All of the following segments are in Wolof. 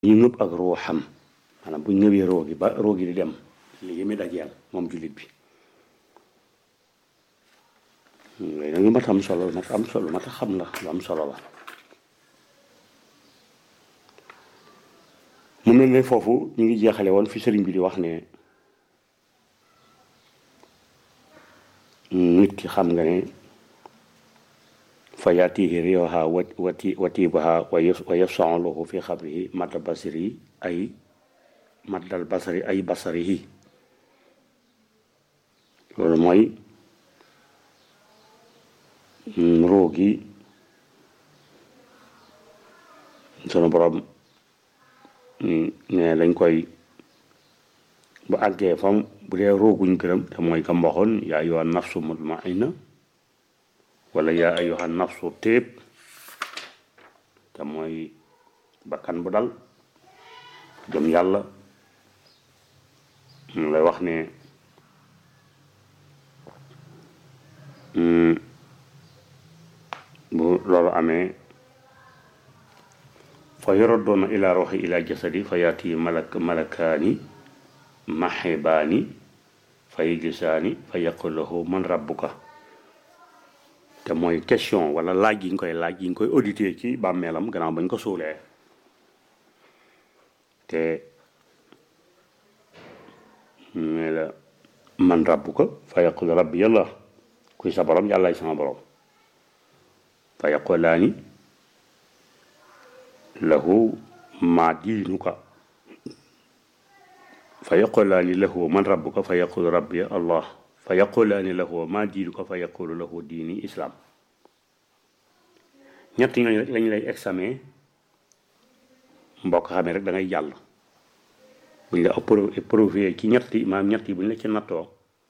ñu ngëb ak ruuxam maanaam bu ñu ngëbee roo gi ba roo gi di dem li muy dajeel moom jullit bi léegi nag lu mat am solo lu mat am solo lu mat a xam la lu am solo la mu mel ne foofu ñu ngi jeexale woon fi sëriñ bi di wax ne nit ki xam nga ne fa yaatihi riyoha wati watiibaha wa yafsahu lahu fi xabrihi madda basiri ay maddal basari ay basarihi loolu mooy ruu gi sunu borom ne dañ koy bu àggee fam bu dee rooguñ gërëm te mooy kam waxoon yaa ayyuhan nafsu mutmainna wala yaa ayyuhan nafsu téeb te mooy bakkan bu dal gëm yàlla mu lay wax ne bu loolu amee fa yuradduuna ila ruuxi ila jasadi fa yaati malak malakaani maxibaani fa yajlisaani fa yaqul lahu man rabbuka te mooy question wala laaj yi ñu koy laaj yi ñu koy audité ci bàmmeelam gannaaw bañ ko suulee te ne la man rabbuka fa yaqul rabbi yàlla kuy sa borom yàllaay sama borom fa yaqulaani lahu ma diinuka fa yaqulaani lahu man rabbuka fa yaqulu rabbi allah fa yaqulaani lahu ma diinuka fa yaqulu lahu diini islam ñett ñooñu lañu lay examen mbokk xamee rek da ngay jàll buñ la éprouvé ci ñetti maanaam ñett yi buñ la ci nattoo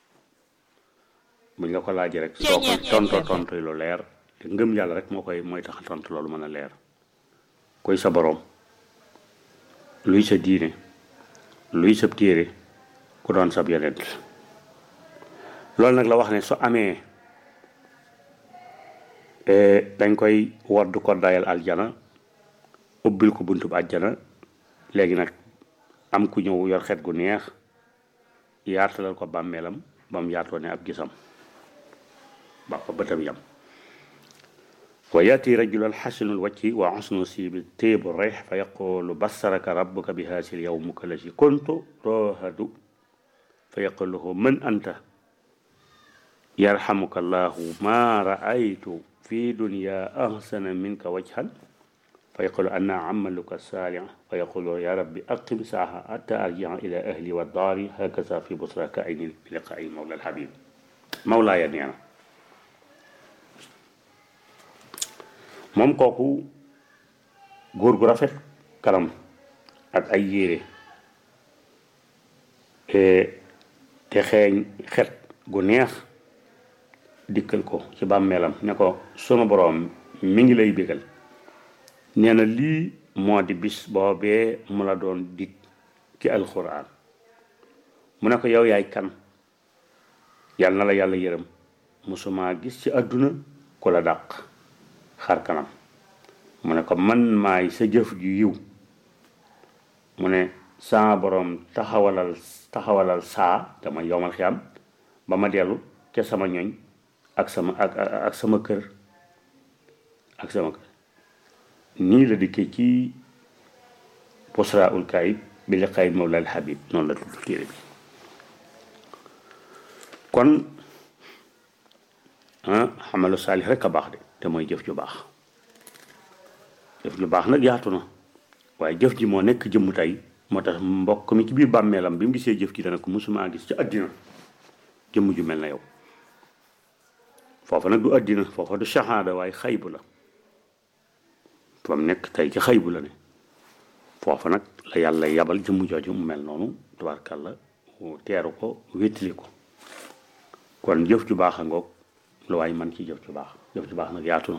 buñ la ko laajee rek soo ko tonto tonto lu leer te ngëm yàlla rek moo koy mooy tax tontu loolu mën a leer koy sa boroom luy sa diine luy sa téere ku doon sab yonent loolu nag la wax ne su amee dañ koy wodd ko dayal aljana ubbil ko buntub aljana léegi nag am ku ñëw yor xet gu neex yaatalal ko bàmmeelam ba mu yaatoo ne ab gisam ba ko bëtam yam wa yaati rajulan xasanul wacci wa xusnu sibi téebu reex fa yaqulu basaraka rabbuka bi haasil yawmuka lasi kuntu toohadu fa yaqulu lahu man anta yarhamuka allahu ma raaytu fi dunya ahsana minka wajhan fa yaqulu ana amaluka saalih fa yaqulu ya rabbi aqim saaha hatta arjia ila ahli wa daari hakaza fi busraka ayni bi liqaai mawla alhabib mawlaaya nee na moom kooku góor gu rafet kanam ak ay yére te xeeñ xet gu neex dikkal ko ci bàmmeelam ne ko sunu boroom mi ngi lay bégal nee na lii moo di bis boobee mu la doon dig ci alxuraan mu ne ko yow yaay kan yàlla na la yàlla yërëm musuma gis ci àdduna ku la dàq xar kanam mu ne ko man maay sa jëf ju yiw mu ne saa boroom taxawalal taxawalal saa dama yowmal xiyam ba ma dellu ca sama ñoñ ak sama ak ak sama kër ak sama kër nii la dikkee ci posra ul kaayib bi li xayib mawlal habib noonu la tudd téere bi kon xamalu saalix rek a baax de te mooy jëf ju baax jëf ju baax nag yaatu na waaye jëf ji moo nekk jëmm tey moo tax mbokk mi ci biir bàmmeelam bi mu gisee jëf ji dana ko musumaa gis ci àddina jëmm ju mel na yow foofa nag du àddina foofa du shahaada waaye xaybu la fa mu nekk tey ci xaybu la ne foofa nag la yàlla yabal jëmm jooju mu mel noonu tabaarkàlla teeru ko wéttali ko kon jëf ju baax a ngoog lu waay man ci jëf ju baax jëf ju baax nag yaatu na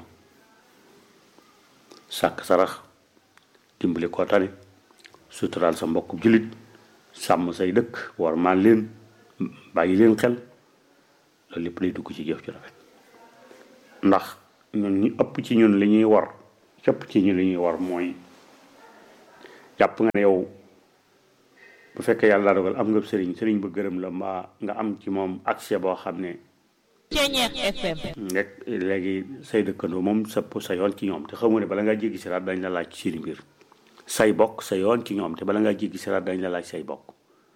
sàkk sarax dimbali koo tane suturaal sa mbokk jullit sàmm say dëkk war maan leen bàyyi leen xel loolu lépp lay dugg ci jëf ju rafet ndax ñun ñi ëpp ci ñun li ñuy war cëpp ci ñun li ñuy war mooy jàpp nga ne yow bu fekkee yàlla dogal am nga sëriñ sëriñ ba gërëm la mbaa nga am ci moom accès boo xam ne Ceñeex FM rek léegi say dëkkandoo moom sa sa yoon ci ñoom te xamu ne bala ngaa jéggi siraat dañ la laaj ci seen mbir say bokk sa yoon ci ñoom te bala ngaa jéggi siraat dañ la laaj say bokk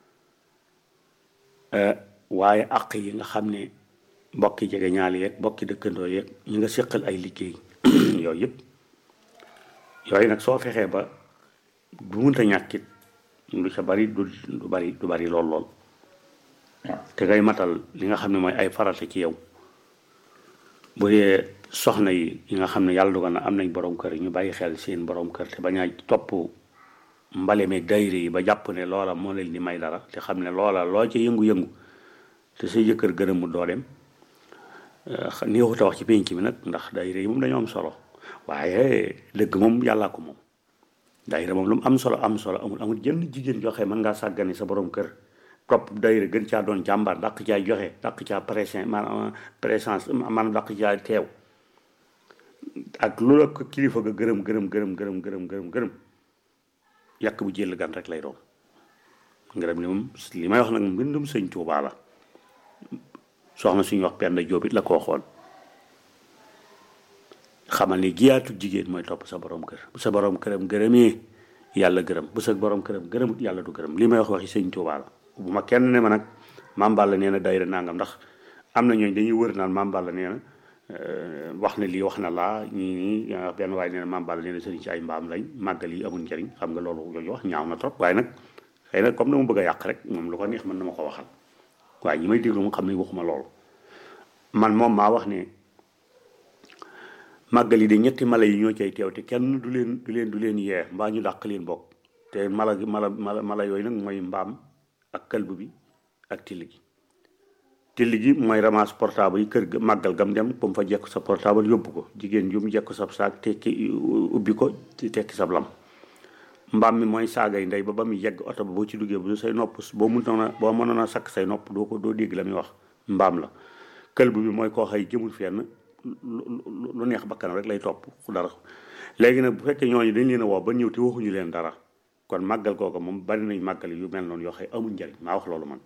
waaye àq yi nga xam ne bokki jege ñaali yeeg bokki dëkkandoo yeeg ñi nga séqal ay liggéey yooyu yëpp yooyu nag soo fexee ba bu munta ñàkkit lu ca bari du du bari du bari lool lool waaw te ngay matal li nga xam ne mooy ay farata ci yow bu dee soxna yi yi nga xam ne yàlla dogal na am nañ borom kër yi ñu bàyyi xel seen borom kër te bañ a topp mbale meeg dayre yi ba jàpp ne loola moo leen di may dara te xam ne loola loo ci yëngu-yëngu te say jëkkër gërëm mu doo dem néexut a wax ci pénc mi nag ndax dayre yi moom dañoo am solo waaye dëgg moom yàllaa ko moom dayre moom lu mu am solo am solo amul amul jënn jigéen joxe mën ngaa sàggane sa borom kër topp dayre gën caa doon jàmbaar dàq caa joxe dàq caa présence maanaam présence maanaam dàq caa teew ak lu la ko kilifa ga gërëm gërëm gërëm gërëm gërëm gërëm gërëm yàq bu jël gan rek lay doon ngërëm li moom li may wax nag mbindum sëñ Tuubaa la soxna suñu wax Penda Jóob it la ko waxoon xamal ni giyaatu jigéen mooy topp sa borom kër bu sa borom këram gërëmee yàlla gërëm bu sa borom këram gërëmut yàlla du gërëm li may wax waxi sëñ Tuubaa la bu ma kenn ne ma nag Maam Balla nee na dayra nangam ndax am na ñooñ dañuy wër naan Maam Balla nee na wax na lii wax na laa ñii ñii benn waaye nee na Maam Balla nee na sëriñ si ay mbaam lañ màggal yi amul njëriñ xam nga loolu yooyu wax ñaaw na trop waaye nag xëy na comme dama bëgg a yàq rek moom lu ko neex mën na ma ko waxal waaye ñi may déglu mu xam ne waxuma loolu man moom maa wax ne màggal yi de ñetti mala yi ñoo cay teew te kenn du leen du leen du leen yee mbaa ñu dàq leen bokk te mala mala mala mala yooyu nag mooy mbaam ak kalbu bi ak till gi till gi mooy ramasse portable yi kër ga màggal gam dem ba mu fa jekk sa portable yóbbu ko jigéen ju mu jekk sab saak tekki ubbi ko tekki sab lam mbaam mi mooy saagay ndey ba ba mu yegg oto ba boo ci duggee bu say nopp boo mënoon a boo mënoon a sakk say nopp doo ko doo dégg la muy wax mbaam la këlbu bi mooy koo xëy jëmul fenn lu neex bakkanam rek lay topp ku dara léegi nag bu fekkee ñooñu dañ leen a woo ba ñëw te waxuñu leen dara kon màggal kooku moom bari nañ màggal yu mel noonu yoo xam amul njariñ maa wax loolu man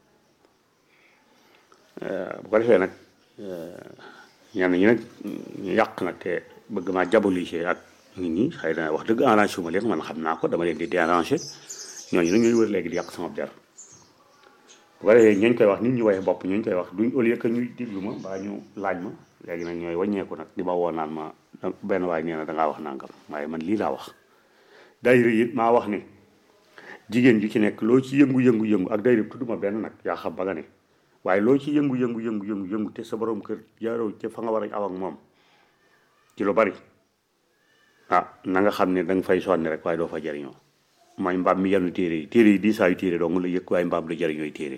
bu ko defee nag ñenn ñi nag ñu yàq nag te bëgg maa diaboliser ak nit ñi xëy na wax dëgg arrangé ma leen man xam naa ko dama leen di déranger ñooñu nag ñooy wër léegi di yàq sama der bu ko defee ñooñ koy wax nit ñu waye bopp ñooñ koy wax duñ au lieu que ñuy diglu ma mbaa ñu laaj ma léegi nag ñooy wàññeeku nag di ma woo naan ma benn waay nee na dangaa wax nangam waaye man lii laa wax dayre it maa wax ne jigéen ju ci nekk loo ci yëngu-yëngu-yëngu ak dayre tudduma benn nag yaa xam ba nga ne waaye loo ci yëngu-yëngu-yëngu-yëngu-yëngu te sa borom kër jaaroo te fa nga war a aw ak moom ci lu bari ah na nga xam ne da nga fay sonni rek waaye doo fa jariñoo mooy mbaam mi yenn téere yi téere yi di saa yu téere dong la yëg waaye mbaam la jariñooy téere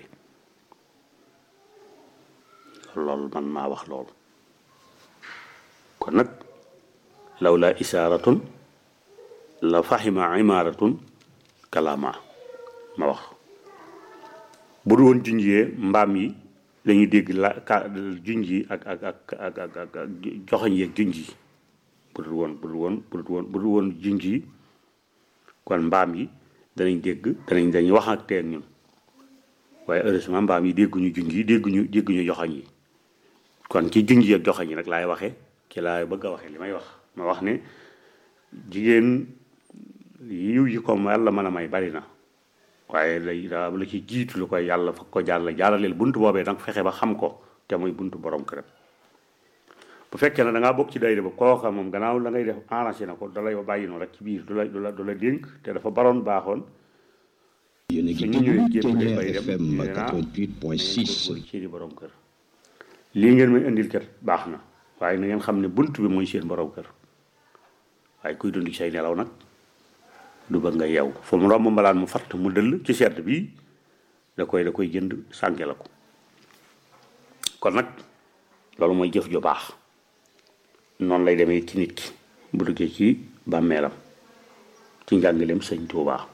loolu man maa wax loolu kon nag law la isaaratun la fahima imaaratun kalama ma wax bu du woon junjee mbaam yi dañuy dégg la ka junj yi ak ak ak ak ak ak joxoñ yeeg junj yi bu dul woon bu dul woon bu dul woon bu dul woon junj yi kon mbaam yi danañ dégg danañ dañuy wax ak teen ñun waaye heureusement mbaam yi dégguñu junj yi dégguñu dégguñu joxoñ yi kon ci junj yi ak joxoñ yi nag laay waxee ci laay bëgg a waxee li may wax ma wax ne jigéen yiw yi ko yàlla mën a may bari na waaye lay daa la ci jiitu lu koy yàlla fa ko jàll jàllaleel buntu boobee danga fexe ba xam ko te muy buntu borom këram bu fekkee ne da ngaa bokk ci dayre ba kooka moom gannaaw la ngay def arrangé na ko da lay bàyyi noonu rek ci biir du la du la du la dénk te dafa baroon baaxoon yéen a ngi ñu ñëwee déglu jéem Ténière bay dem FM nee naa 88.6 ci di borom kër lii ngeen may indil kat baax na waaye na ngeen xam ne bunt bi mooy seen borom kër waaye kuy dund ci say nelaw nag du bëgg nga yeew fu mu romb mbalaan mu fatt mu dëll ci sedd bi da koy da koy jënd sànke la ko kon nag loolu mooy jëf ju baax noonu lay demee ci nit ki bu duggee ci bàmmeelam ci njàngaleem sëñ Tuubaa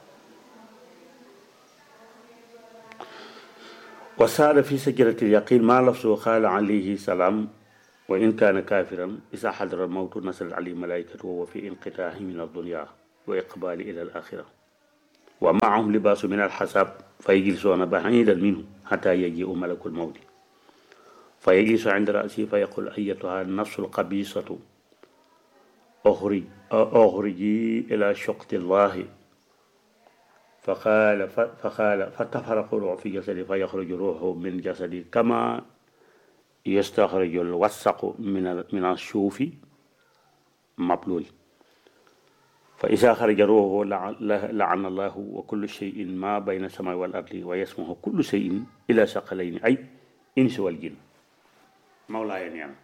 وسار في سجرة اليقين ما لفظه قال عليه السلام وإن كان كافرا إذا حضر الموت نزل عليه ملائكته وهو في انقطاع من الدنيا وإقبال إلى الآخرة wa maahum libaasu min alxasab fa yajlisuuna baciidan minhu xata yajiu malakul mawti fa yajlisu inda rasi fa yaqul ayatuha nafsu alxabisatu oxrij oxriji ila shoqti llahi fa qaala fa qaala fa tafaraqu ruux fi jasadi fa yaxruju ruuxu min jasadi kama yastaxriju alwasaqu min min assuufi mablul fa isa xaraja ruuxu laana allahu wa kullu cheyin ma bayna samai wal ardi wa yasmahu kullu cheyin ila saqalayni ay insi wal jin mawlaaya nee na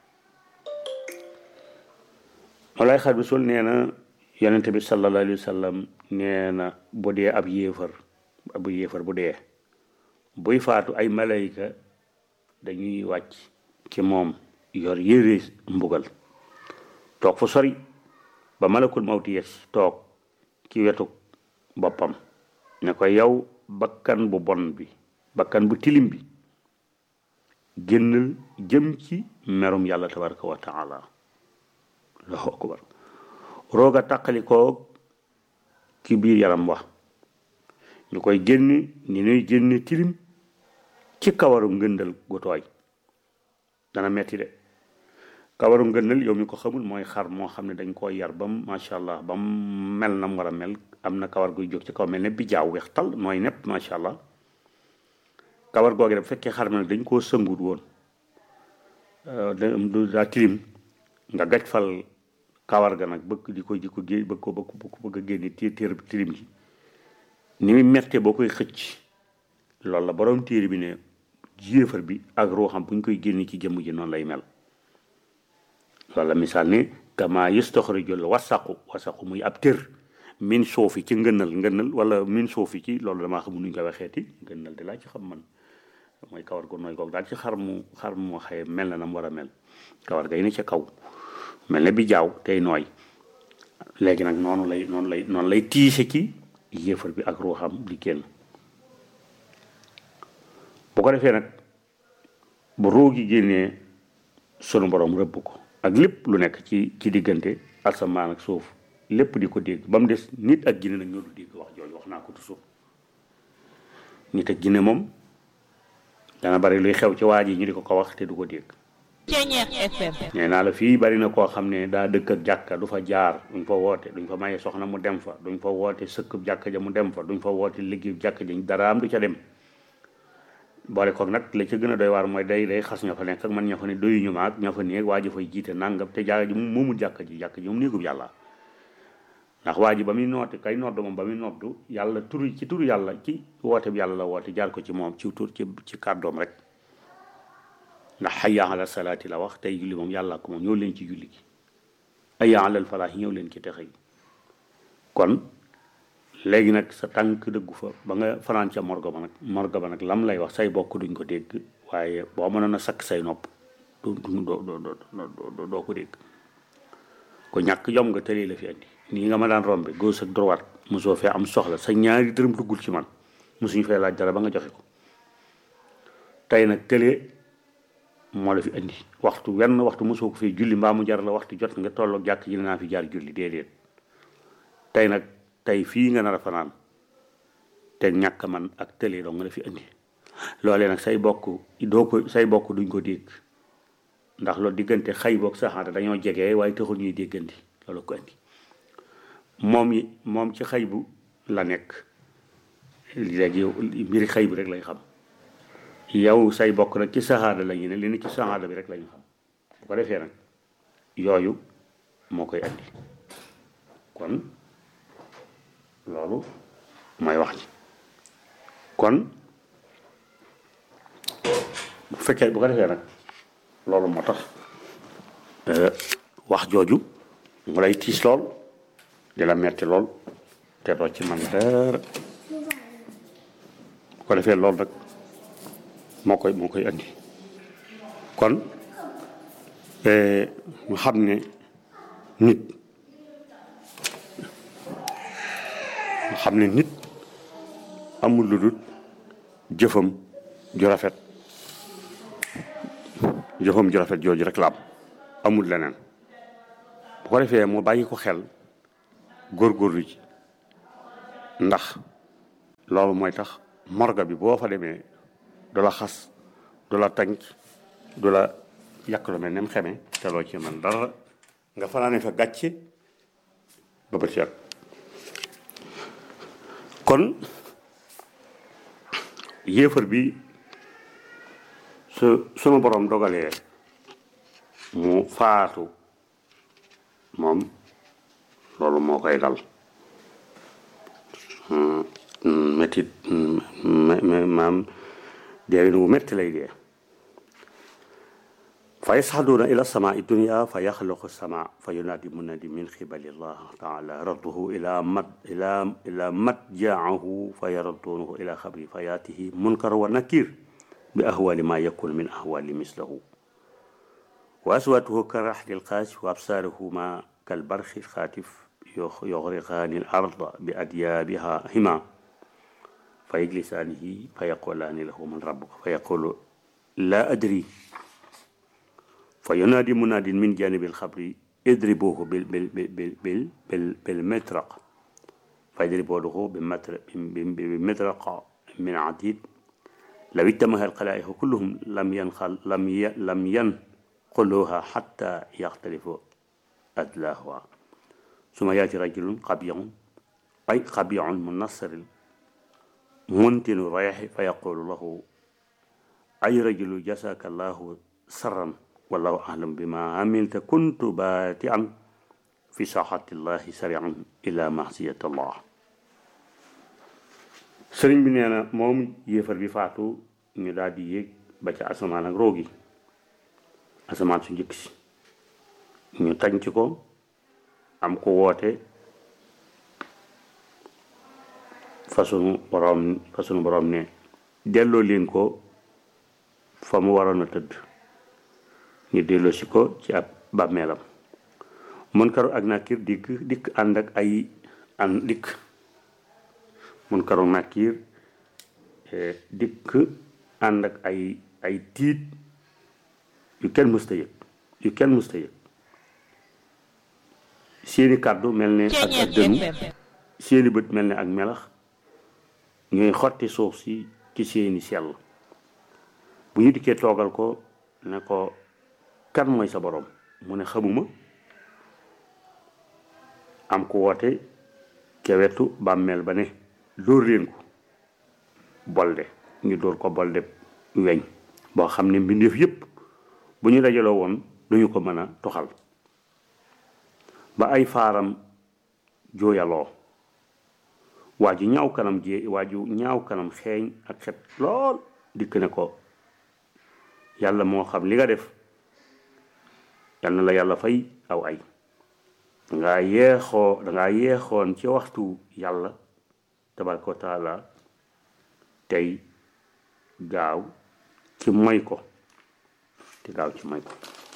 mawlaay xar bi sul nee na yonente bi sallallahu alayhi wa sallam nee na bu dee ab yéefar ab yéefar bu dee buy faatu ay malayka dañuy wàcc ci moom yor yére mbugal toog fu sori ba malakul mawti yes toog ci wetu boppam ne ko yow bakkan bu bon bi bakkan bu tilim bi génnal jëm ci merum yàlla tabaraka wa taala allahu akbar roog a tàqali koo ci biir yaram wax ñu koy génne ni ñuy génne tilim ci kawaru ngëndal gu tooy dana metti de kawaru ngëndal yow mi ko xamul mooy xar moo xam ne dañ koo yar bam macha allah bam mel na mu war a mel am na kawar guy jóg ci kaw mel ne bi jaaw weex tal nooy nepp macha allah kawar googu bu fekkee xar ma dañ koo sëngut woon du daa tilim nga gaj fal kawar ga nag bëgg di ko di ko gé bëgg ko bëgg bëgg a génne té téer tilim ji ni muy mette boo koy xëcc loolu la borom téere bi ne jéefar bi ak ruuxam bu ñu koy génne ci jëmm ji noonu lay mel loolu la misaal ni kama yustaxrijul wasaqu wasaqu muy ab tër min suufi ci ngënal ngënal wala min suufi ci loolu damaa xamul nu ñu koy waxeeti ngënal di laa ci xam man mooy kawar gu nooy goog daal ci xar mu xar mu xëye mel na na mu war a mel kawar gay ne ca kaw mel ne bi jaaw tey nooy léegi nag noonu lay noonu lay noonu lay tiise ci yéefar bi ak ruuxam di génn bu ko defee nag bu ruugi génnee sunu borom rëbb ko ak lépp lu nekk ci ci diggante asamaan ak suuf lépp di ko dégg ba mu des nit ak jinne nag ñoo du dégg wax jooju wax naa ko toujours nit ak jinne moom dana bari luy xew ci waa ji ñu di ko ko wax te du ko dégg Ceñeex FM nee naa la fii bari na koo xam ne daa dëkk ak jàkka du fa jaar duñ fa woote duñ fa maye soxna mu dem fa duñ fa woote sëkk jàkka ja mu dem fa duñ fa woote liggéey jàkka ja dara am du ca dem boole koog nag la ca gën a doy waar mooy day day xas ña fa nekk ak man ña fa ne doyuñu ma ak ña fa néeg waa ji fay jiite nangam te jàkka ji moomul jàkka ji jàkka ji moom néegub yàlla ndax waa ji ba muy noote kay nodd moom ba muy noddu yàlla turu ci turu yàlla ci woote bi yàlla la woote jaar ko ci moom ci tur ci ci kàddoom rek ndax hayya ala salaati la wax tey julli moom yàlla ko moom ñëw leen ci julli gi hayya ala falaax ñëw leen ci texe yi kon léegi nag sa tànk dëggu fa ba nga fanaan ca morgo ba nag morgo ba nag lam lay wax say bokk duñ ko dégg waaye boo mënoon a sakk say nopp du du doo doo doo ko dégg ko ñàkk jom nga tëlee la fi andi nii nga ma daan rombe gauche ak droite mosoo fee am soxla sa ñaari dërëm duggul ci man mosuñu fee laaj dara ba nga joxe ko tey nag tëlee moo la fi andi waxtu wenn waxtu mosoo ko fee julli mbaa mu jar la waxtu jot nga tolloog jàkk ji naa fi jaar julli déedéet tey nag tey fii nga nar a fanaan te ñàkk man ak tëlee doo nga la fi andi loolee nag say bokk doo ko say bokk duñ ko dégg ndax loolu diggante xay boog saxaata dañoo jege waaye taxul ñuy déggandi loolu ko andi moom yi moom ci xay bu la nekk léegi yow mbiri xay bi rek lay xam yow say bokk nag ci saxaada la ñu ne li ne ci saxaada bi rek la ñu xam bu ko defee nag yooyu moo koy andi kon loolu mooy wax ji kon bu fekkee bu ko defee nag loolu moo tax wax jooju mu lay tiis lool di la metti lool te doo ci man dara bu ko defee loolu rek moo koy moo koy andi kon ñu xam ne nit ñu xam ne nit amul lu dul jëfam ju rafet jëfam ju rafet jooju rek la am amul leneen bu ko defee mu bàyyi ko xel góorgóorlu ci ndax loolu mooy tax morga bi boo fa demee du la xas du la tànc du la yàq lu mel nem xeme te loo ci man dara nga fanaane fa gàcce ba bët set kon yéefar bi su sunu borom dogalee mu faatu moom loolu moo koy dal métit maam deewin wu métti lay dee fa yasxaduuna ila samaai dunia fa yaxluqu sama fa yunaadi munadi min xibali llah taala radduhu ila mat ila ila matjaahu fa yaradduunahu ila xabri fa yaatihi munkar wa nakir bi ahwali ma yakun min ahwali mislahu wa aswaatuhu ka raxli lqaas wa absaaruhuma kalbarxi xaatif yuxriqaani l arda bi adyaabiha hima fa yajlisaanihi fa yaqulaani lahu man rabbuka fa yaqulu laa adri fa yunaadi munaadin min janibi lxabri idribuuhu bil bil bil bil bil bil mitraq fa yadribuuhu bi mitraq min adid law ijtamaha alxalaa'iqu kulluhum lam yanxal lam lam yanquluha xatta yaxtalifu adlaahuha suma yaati rajulun xabiyun ay xabiyun munassiril muntinu reexi fa yaqulu lahu ay rajulu jasaka allahu sarran wallahu alam bima amilta kuntu baatian fi saxati llahi sarian ila masiyat allah sëriñ bi nee na moom yéefar bi faatu ñu daal di yéeg ba ca asamaan ak roogi asamaan su njëkk si ñu tànc ko am ko woote fa sunu boroom fa sunu boroom ne delloo leen ko fa mu waroon a tëdd ñu delloo si ko ci ab bàmmeelam Munkar ak Nakiir dikk dikk ànd ak ay ànd dikk Munkar ak Nakiir dikk ànd ak ay ay tiit yu kenn mësta yëg yu kenn mësta yëg seeni kàddu mel ne ak ak dënu seeni bët mel ne ak melax ñooy xotti suuf si ci seeni sell bu ñu dikkee toogal ko ne ko kan mooy sa borom mu ne xamuma am ko woote ca wetu bàmmeel ba ne dóor leen ko bolde ñu dóor ko bolde weñ boo xam ne mbindeef yépp bu ñu dajaloo woon duñu ko mën a toxal ba ay faaram jooyaloo waa ju ñaaw kanam jee waa ju ñaaw kanam xeeñ ak xet lool dikk ne ko yàlla moo xam li nga def yal na la yàlla fay aw ay dangaa yeexoo dangaa yeexoon ci waxtu yàlla tabaraka wa taala tey gaaw ci moy ko te gaaw ci moy ko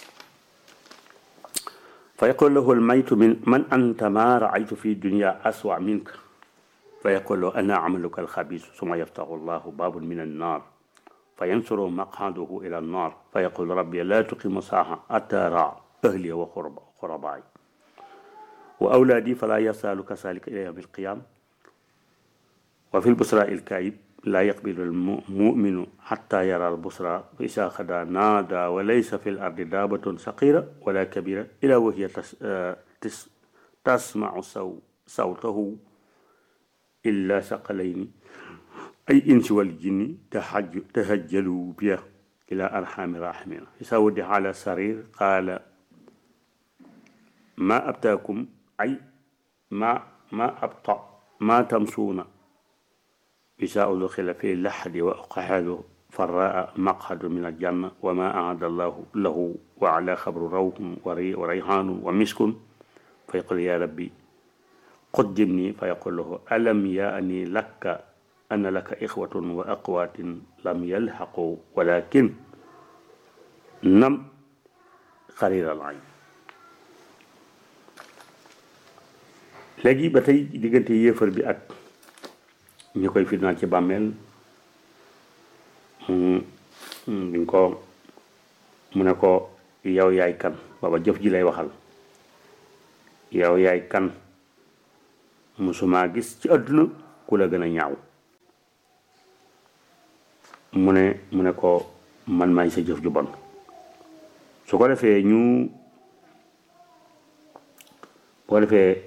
fa yaqul lahu almaytu min man anta ma raaytu fi dunya aswa minka fa yaqul lahu ana amaluka alxabis suma yaftahu allahu babun min annar fa yansuru maqaduhu ila annar fa yaqul rabbi la tuqimu saaha atara ahliya wa xurabaay wa awlaadi fala yasalu kasalika ila yawmi alqiyam wa fi lbusra ilkayib la yaqbilu almuminu xata yara albusra fa isa xada naada wa laysa fi lardi daabatun saqira wala kabira ila wahiya tasmacu saw sawtahu illa saqalayni ay insi wal jinni tahajjalu biya ila arxami rahimina isa wudi ala sarir qaala ma abtaakum ay ma ma abta ma tamsuuna isa udxila fi laxdi wa uqaxadu faraa maqhadu min aljanna wa ma aada allahu lahu wa ala xabru rawhun wa rayhaanun wa miskun fa yaqul ya rabbi qaddimni fa yaqul lahu alam yaani laka anna laka ixwatun wa aqwaatin lam yalxaqu walakin nam xariral ayn léegi ba tey diggante yéefar bi ak ñu koy fitnaal ci bàmmeel duñ ko mu ne ko yow yaay kan baba jëf ji lay waxal yow yaay kan musuma gis ci àdduna ku la gën a ñaaw mu ne mu ne ko man maay sa jëf ju bon su ko defee ñu bu ko defee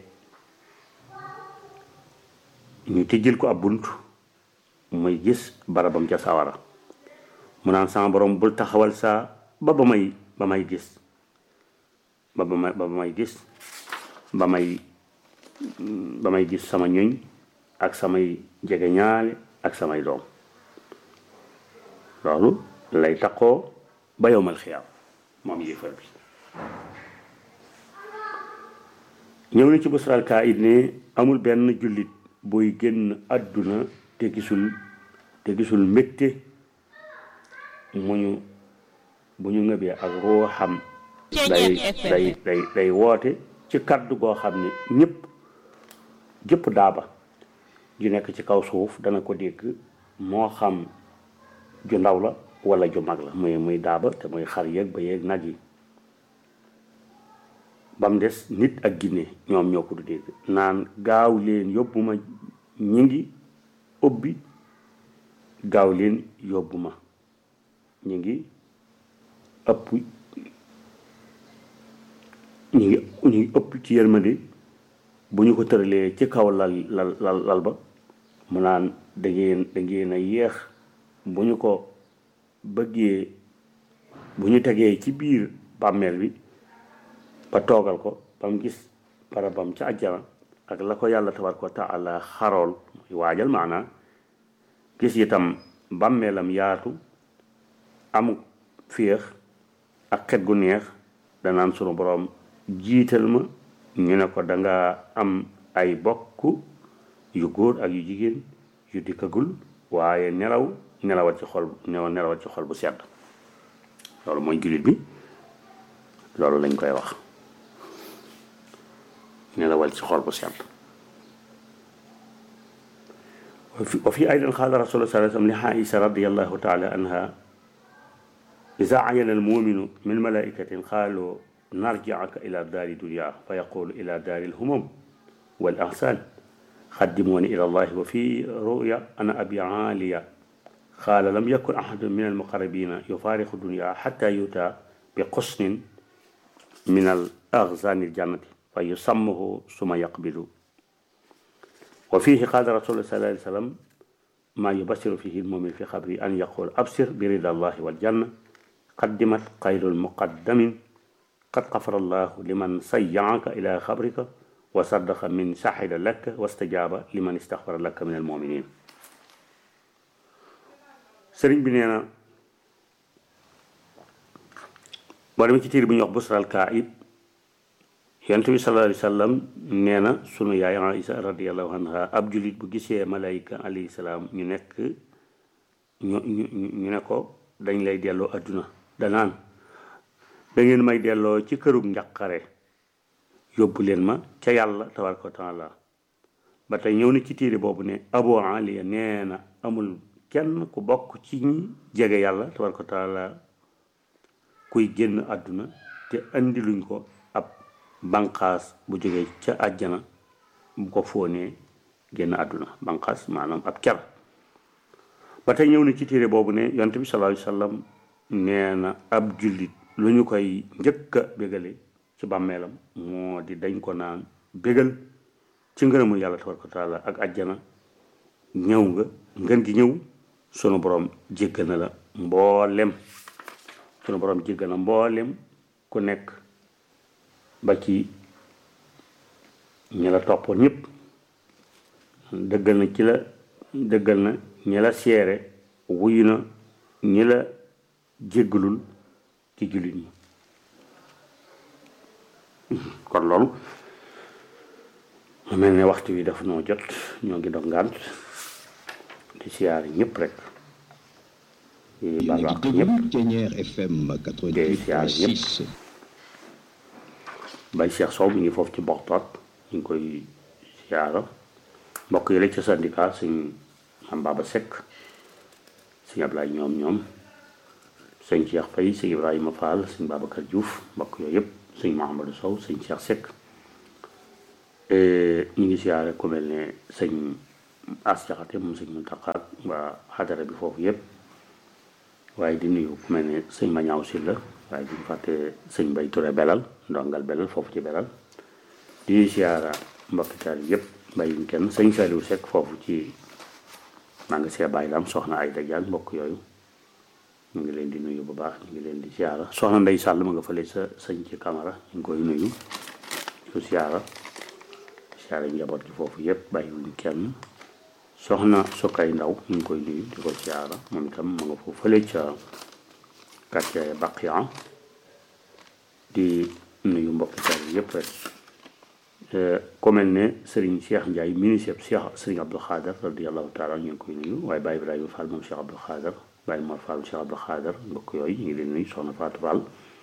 ñu tijjil ko ab bunt muy gis barabam ca sawara mu naan sama borom bul taxawal saa ba ba may ba may gis ba ba may ba may gis ba may ba may gis sama ñuñ ak samay jege ñaale ak samay doom loolu lay taxoo ba yowmal xiyaam moom yéefar bi ñëw na ci busral kaa it ne amul benn jullit booy génn àdduna te gisul te gisul mbégte mu ñu bu ñu ngëbee ak ruuxam day day day day woote ci kaddu goo xam ne ñëpp jëpp daaba ju nekk ci kaw suuf dana ko dégg moo xam ju ndaw la wala ju mag la muy muy daaba te muy xar yeeg ba yeeg nag yi ba mu des nit ak ginne ñoom ñoo ko du dégg naan gaaw leen yóbbu ma ñi ngi ubbi gaaw leen yóbbu ma ñi ngi ëpp ñi ngi ñu ngi ëpp ci yërmande bu ñu ko tëralee ci kaw lal lal lal lal ba mu naan da ngeen da ngeen a yéex bu ñu ko bëggee bu ñu tegee ci biir bàmmeel bi ba toogal ko ba mu gis barabam ca àjjana ak la ko yàlla tabaraka wa taala xarool muy waajal maanaa gis itam bàmmeelam yaatu amu féex ak xet gu neex danaan sunu borom jiital ma ñu ne ko danga am ay bokk yu góor ak yu jigéen yu dikkagul waaye nelaw nelawat ci xol nelawat ci xol bu sedd loolu mooy jullit bi loolu lañ koy wax nelawal ci xol bu sedd wa fi aydan qaala rasulullah sallallahu alayhi wa sallam li Aïsa radiyallahu taala anha إذا عين المؤمن من ملائكة قالوا نرجعك إلى دار الدنيا فيقول إلى دار الهموم والأحسان خدموني إلى الله وفي رؤيا أنا أبي عالية قال لم يكن أحد من المقربين يفارق الدنيا حتى يؤتى بقصن من الأغزان الجنة فيسمه ثم يقبل وفيه قال رسول الله صلى الله عليه وسلم ما يبشر فيه المؤمن في قبره أن يقول أبصر برضا الله والجنة قدمت خير المقدم قد غفر الله لمن سيعك إلى خبرك وصدق من شهد لك واستجاب لمن استغفر لك من المؤمنين sëriñ bi nee na boo demee ci tiir bi ñuy wax busral kaib yonent bi sallallahu alayhi wa sallam nee na sunu yaay Aïsa radiallahu anha ab julit bu gisee malayka alayhi salaam ñu nekk ñu ñu ñu ne ko dañ lay delloo adduna danaan da ngeen may delloo ci kërug njaqare yóbbu leen ma ca yàlla tabaraka wa taala ba tey ñëw na ci tiiri boobu ne Abu Aliya nee na amul kenn ku bokk ci ñi jege yàlla tabaraka wa taala kuy génn àdduna te andi luñ ko ab banqaas bu jógee ca àjjana bu ko fóonee génn àdduna banqaas maanaam ab ker ba tey ñëw na ci téere boobu ne yonte bi sallallahu alayhi wa sallam nee na ab jullit lu ñu koy njëkk a bégale ci bàmmeelam moo di dañ ko naan bégal ci ngërëmu yàlla tabaraka wa taala ak àjjana ñëw nga ngën gi ñëw sunu borom jéggal na la mboolem sunu borom jéggal na mboolem ku nekk ba ci ñi la toppoon ñëpp dëggal na ci la dëggal na ñi la seere wuyu na ñi la jéggalul ci jullit ñi kon loolu mu mel ne waxtu wi dafa noo jot ñoo ngi dog ngànt di siyaare ñëpp rek di yéen a baalu ngi àq déglu ñëpp Thiéniere FM Day siyaare ñëpp. 88.6 Baye Cheikh Sow mi ngi foofu ci Boxtaat ñu ngi koy siyaara mbokk yi la ca syndicat suñ am Baba Seck suñ Ablaye ñoom ñoom sëñ Cheikh Faye sëñ Ibrahima Fall sëñ Babacar Diouf mbokk yooyu yëpp sëñ Mouhamadou Sow sëñ Cheikh Seck ñu ngi siyaare ku mel ne sëñ As Jaxate moom sëñ Muntaxa waa xadara bi foofu yëpp waaye di nuyu ku mel ne sëñ Mañaaw Sylla waaye duñ fàtte sëñ Mbay Touré belal ndongal belal foofu ci belal di siyaara mbokki taal yëpp bàyyiwuñ kenn sëñ Saliou Seck foofu ci maa ngi see bàyyi lam soxna ay dajaan mbokk yooyu ñu ngi leen di nuyu bu baax ñu ngi leen di siyaara soxna Ndey Sàll ma nga fële sa sëñ ci camara ñu ngi koy nuyu su siyaara siyaara njaboot gi foofu yëpp bàyyiwuñ kenn soxna Sokay Ndaw ñu ngi koy nuyu di ko siyaara moom itam ma nga foofu fële ca quartier Baqiya di nuyu mbokki taal yëpp rek ku mel ne Serigne Cheikh Ndiaye ministre Cheikh Serigne Abdou Khader radiallahu taala ñu ngi koy nuyu waaye Baye Ibrahima Fall moom Cheikh Abdou Khader Baye Mor Fall Cheikh Abdou Khader mbokk yooyu ñu ngi leen nuyu soxna Fatou Fall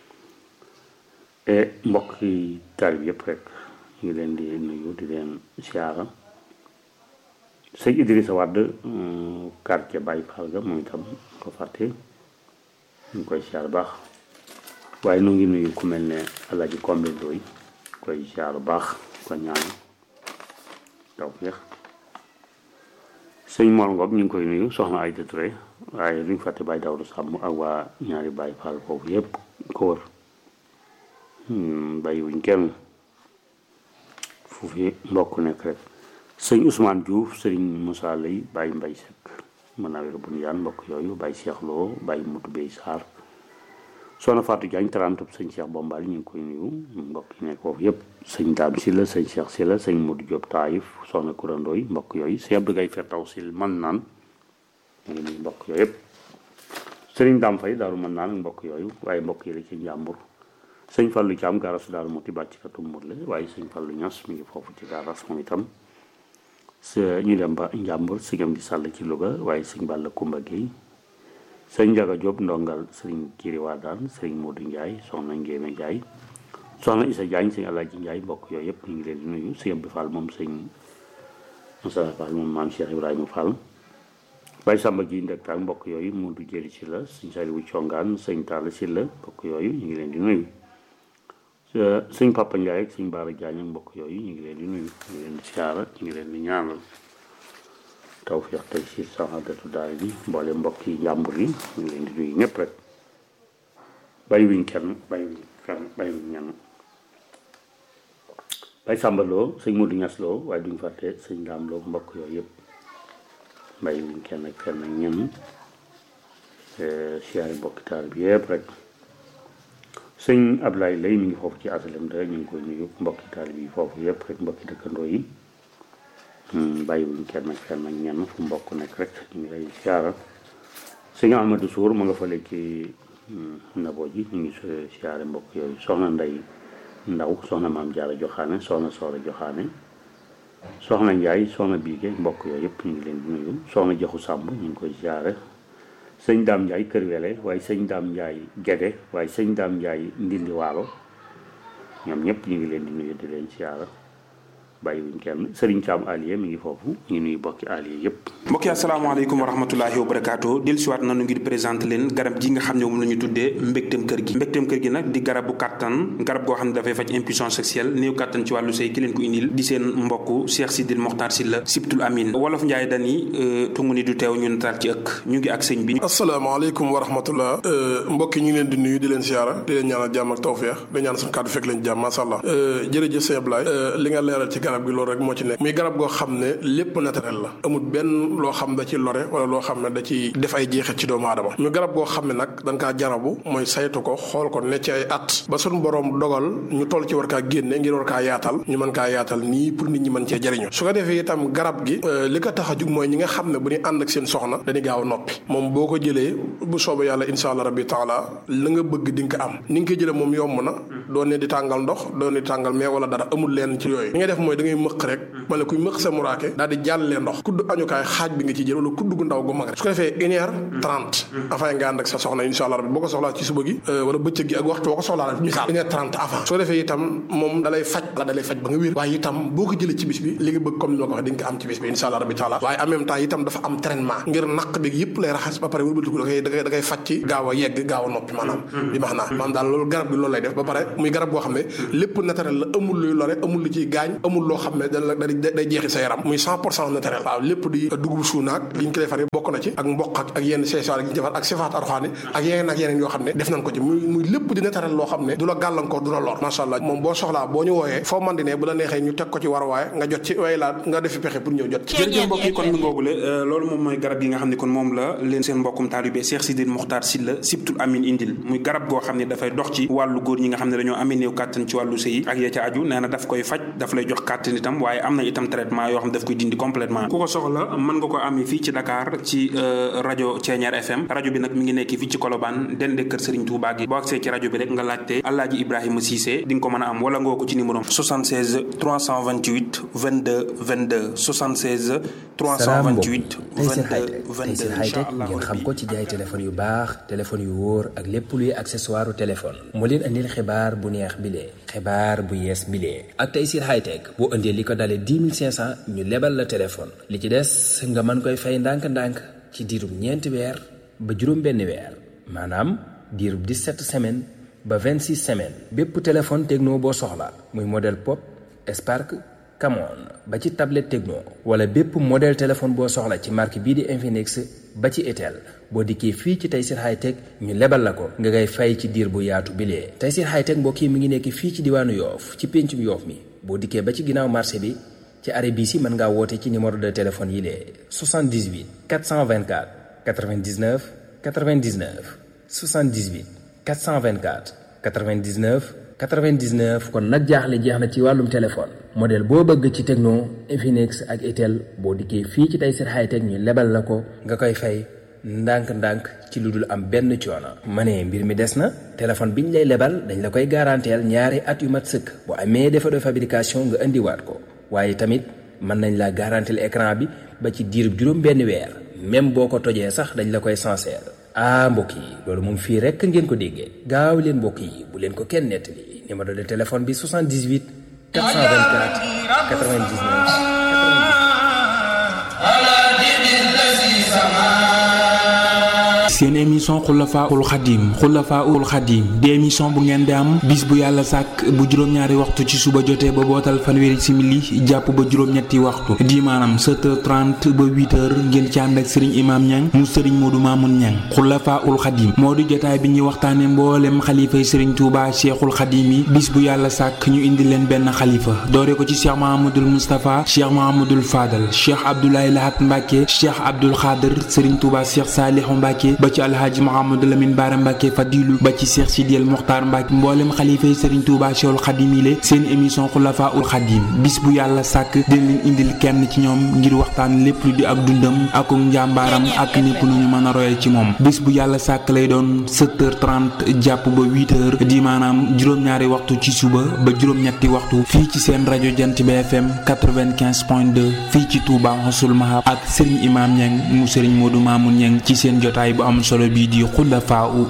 e mbokk yi taal yëpp rek ñu ngi leen di nuyu di leen siyaara sëñ Idrissa Wade quartier Baye Fall ga moom itam ko fàtte ñu ngi koy siyaar baax waaye nu ngi nuyu ku mel ne Alaaji Kombe Ndoy koy siyaar baax ko ñaan taw féex sëñ Mor Ngom ñu ngi koy nuyu soxna Ayda Touré waaye duñ fàtte Baye Dawdu Sàmm ak waa ñaari Baye Fall foofu yépp ko wër bàyyiwuñ kenn fu fi mbokk nekk rek sëñ Ousmane Diouf sëriñ Moussa Lay Baye Mbay Sekk mën naa wér bu ñu yaan mbokk yooyu Baye Cheikh Lo Baye Mutu Bey Sarr soxna Fatou Diagne tarantub sëñ Cheikh Bombali ñu ngi koy nuyu mbokk yi nekk foofu yëpp sëñ Daam Silla sëñ Cheikh Silla sëñ Modou Diop Taïf soxna kurandooy mbokk yooyu sëñ Abdou Gaye Fertaw Sil man naan ñu ngi nuyu mbokk yooyu yëpp sëriñ Daam Fay daaru mën naan mbokk yooyu waaye mbokk yi la ci njàmbur sëñ Fallou Thiam garas daaru muti bàcc katu murle waaye sëñ Fallou Ñas mi ngi foofu ci garas moom itam ñu dem ba njàmbur sëñam di sàll ci Louga waaye sëñ Balla Kumba Gueye sëñ Njaga Diop ndongal sëriñ Kiri Wadaan sëriñ Modou Ndiaye soxna Ngéeme Ndiaye soxna Issa Diagne sëñ Alaaji Ndiaye mbokk yooyu yëpp ñu ngi leen di nuyu sëñ Abdou Fall moom sëñ Moussa Fall moom maam Cheikh Ibrahima Fall Baye Samba ji ndek ak mbokk yooyu Modou Jëli si la sëñ Saliou Congaan sëñ Talla si la mbokk yooyu ñu ngi leen di nuyu sëñ Papa Ndiaye ak sëñ Baara Diagne ak mbokk yooyu ñu ngi leen di nuyu ñu ngi leen di siyaara ñu ngi leen di ñaanal tawfiq tey si saxaadatu daal bi mboole mbokk yi njàmbur yi ñu ngi leen di nuyu ñëpp rek bàyyiwuñ kenn bàyyiwuñ kenn bàyyiwuñ ñenn bay Samba Lo sëñ Modou Ñas Lo waaye duñ fàtte sëñ Daam Lo mbokk yooyu yëpp bàyyiwuñ kenn ak kenn ak ñenn siyaari mbokki taal bi yëpp rek sëñ Ablaye lay mi ngi foofu ci asalem da ñu ngi koy nuyu mbokki taal bi foofu yëpp rek mbokki dëkkandoo yi bàyyiwuñ kenn ak kenn ak ñenn fu mbokk nekk rek ñu ngi lay siyaara sëñ Amadou Sour ma nga fale ci nabo ji ñu ngi siyaare mbokk yooyu soxna Ndey Ndaw soxna Maam Jaara Joxaane soxna Soora Joxaane soxna Njaay soxna Biige mbokk yooyu yëpp ñu ngi leen di nuyu soxna Jaxu Sàmb ñu ngi koy siyaare sëñ Daam Njaay Kër Wele waaye sëñ Daam Njaay Gede waaye sëñ Daam Njaay Ndindi Waalo ñoom ñëpp ñu ngi leen di nuyu di leen siyaara bàyyiwuñ kenn Serigne Thiam Alié mi ngi foofu ñu ngi nuyu bokki Alié yëpp. mbokk yi asalaamaaleykum wa rahmatulahi wa barakaatu dellusiwaat nañu ngir présenté leen garab ji nga xam ne moom la ñu tuddee mbégteem kër gi mbégteem kër gi nag di garabu kàttan garab goo xam ne dafay faj impuissance sexuelle néew kàttan ci wàllu sëy ki leen ko indil di seen mbokk Cheikh Sidil Mokhtar Sylla Sibtul Amin wolof Njaay dani tungu ni du teew ñu nataal ci ëkk ñu ngi ak sëñ bi asalaamaaleykum wa rahmatullah mbokk yi ñu ngi leen di nuyu di leen siyaara di leen ñaanal jàmm ak tawfeex di ñaan suñu kàddu fekk leen jàmm masha Allah jërëjëf sëñ Ablaye li nga leeral ci garab gi loolu rek moo ci nekk muy garab goo xam ne lépp naturel la amul benn loo xam da ci lore wala loo xam ne da ci def ay jeexit ci doomu aadama muy garab goo xam ne nag dañ kaa jarabu mooy saytu ko xool ko ne ci ay at ba suñu borom dogal ñu toll ci war kaa génne ngir war kaa yaatal ñu mën kaa yaatal nii pour nit ñi mën cee jëriñu su ko defee itam garab gi li ko tax a jug mooy ñi nga xam ne bu ñu ànd ak seen soxna dañuy gaaw a noppi moom boo ko jëlee bu soobee yàlla insha allah rabbi taala la nga bëgg di nga ko am ni nga koy jëlee moom yomb na doo ne di tàngal ndox doo ne di tàngal mais wala dara amul leen ci yooyu li ngay def mooy da ngay mëq rek wala kuy mëq sa muraake daal di jàllee ndox kudd añukaay xaaj bi nga ci jël wala kudd gu ndaw gu mag rek su ko defee une heure trente avant nga ànd ak sa soxna insha allah rabbi boo ko soxlaa ci suba gi wala bëccëg gi ak waxtu boo ko soxlaa rek misaal une heure trente avant su ko defee itam moom dalay faj la dalay faj ba nga wér waaye itam boo ko jëlee ci bis bi li nga bëgg comme ni ma ko waxee di nga ko am ci bis bi insha allah rabbi taala waaye en même temps itam dafa am traitement ngir naq bi yëpp lay raxas ba pare wëlbatiku da koy da koy da koy faj ci gaaw a yegg gaaw a noppi maanaam bi max naa maanaam daal loolu garab bi loolu lay def ba pare muy garab boo xam ne lépp naturel la amul luy lore amul lu ciy gaañ amul loo xam ne da da di day jeexi sa yaram muy cent pour cent naturel waaw lépp di dugub suunaak li ñu ko defaree bokk na ci ak mboq ak ak yenn seesaar yi ñu defar ak sifaat arxaani ak yeneen ak yeneen yoo xam ne def nañ ko ci muy muy lépp di naturel loo xam ne du la gàllankoor du la lor macha allah moom boo soxlaa boo ñu wooyee foo man di ne bu la neexee ñu teg ko ci war waaye nga jot ci way laa nga defi pexe pour ñëw jot ci jërëjëf mbokk yi kon mi ngoogule loolu moom mooy garab yi nga xam ne kon moom la leen seen mbokkum taalibe Cheikh Sidil Mokhtar Sylla Sibtul Amin indil muy garab goo xam ne dafay dox ci wàllu góor ñi nga xam ne dañoo amee néew kàttan ci wàllu sëy ak ya ca aju nee na daf koy faj daf lay jox kàttan itam waaye am na itam traitement yoo xam ne daf koy dindi complètement ku ko soxla mën nga ko amee fii ci Dakar ci rajo Thiéniere FM rajo bi nag mi ngi nekk fii ci Colobane dende kër Serigne Touba gi boo agsee ci rajo bi rek nga laajte Alaaji Ibrahima Cissé di nga ko mën a am wala nga woo ko ci numéro 76 328 22 22 76 328 22 22 Tayssir Hightech ngeen xam ko ci jaay téléphone yu baax téléphone yu wóor ak lépp luy accessoire téléphone moo leen andil xibaar bu neex bilee xibaar bu yees bilee ak Tayssir Hightech boo indee li ko dalee 10 500 ñu lebal la téléphone li ci des nga mën koy fay ndànk-ndànk ci diirub ñeenti weer ba juróom benn weer maanaam diirub 17 semaines ba 26 semaines bépp téléphone techno boo soxla muy modèle pop Spark Camon ba ci tablette techno wala bépp modèle téléphone boo soxla ci marque bii di Infinix ba ci Itel boo dikkee fii ci Tayssir Hightech ñu lebal la ko nga ngay fay ci diir bu yaatu bilee Tayssir Hightech mbokk yi mi ngi nekk fii ci diwaanu Yoof ci péncum Yoof mi boo dikkee ba ci ginnaaw marché bi ci arrêt bii si mën ngaa woote ci numéro de téléphone yi lee 78 424 99 99 78 424 99 99 kon nag jaaxle jeex na ci wàllum téléphone modèle boo bëgg ci Tecno Infinix ak Itel boo dikkee fii ci Tayssir Hightech ñu lebal la ko nga koy fay ndànk-ndànk ci lu dul am benn coono. ma ne mbir mi des na téléphone biñ lay lebal dañ la koy garanteel ñaari at yu mat sëkk bu amee défaut de fabrication nga indiwaat ko waaye tamit mën nañ la garanteel écran bi ba ci diirub juróom benn weer même boo ko tojee sax dañ la koy sincère. ah mbokk yi loolu moom fii rekk ngeen ko déggee gaaw leen mbokk yi bu leen ko kenn nettali numéro de téléphone bi 78 424 99 seen émission xulafaul xadim xulafaul xadim di émission bu ngeen di am bis bu yàlla sàkk bu juróom-ñaari waxtu ci suba jotee ba bootal fanweeri simili jàpp ba juróom-ñetti waxtu di maanaam 7h30 ba 8h ngeen ci ànd ak sëriñ imaam ñang mu sëriñ moodu maamun ñang xulafaul xadim moo di jotaay bi ñuy waxtaane mboolem xalifay sëriñ tuuba cheikhul xadim yi bis bu yàlla sàkk ñu indi leen benn xalifa doore ko ci cheikh mahamadul moustapha cheikh mahamadul fadal cheikh abdoulaye lahat mbàkke cheikh abdul xaadir sëriñ tuuba cheikh saalihu mbàkke ba ci alhaaji Mouhamadou Lamine Bara Mbacke Fadilu ba ci Cheikh Sidiel Mokhtar Mbacke mboolem xalifa yi Serigne Touba Cheikhul Khadim yi seen émission Xulafa ul Khadim bis bu yàlla sàkk dina leen indil kenn ci ñoom ngir waxtaan lépp lu di ak dundam ak njàmbaaram ak népp nu ñu mën a royee ci moom bis bu yàlla sàkk lay doon 7h30 jàpp ba 8h di maanaam juróom-ñaari waxtu ci suba ba juróom-ñetti waxtu fii ci seen rajo Jant bi FM 95.2 fii ci Touba Xasul Mahab ak Serigne Imam Niang mu Serigne Modou Mamoun Niang ci seen jotaay bu am solo bii di xulafaa u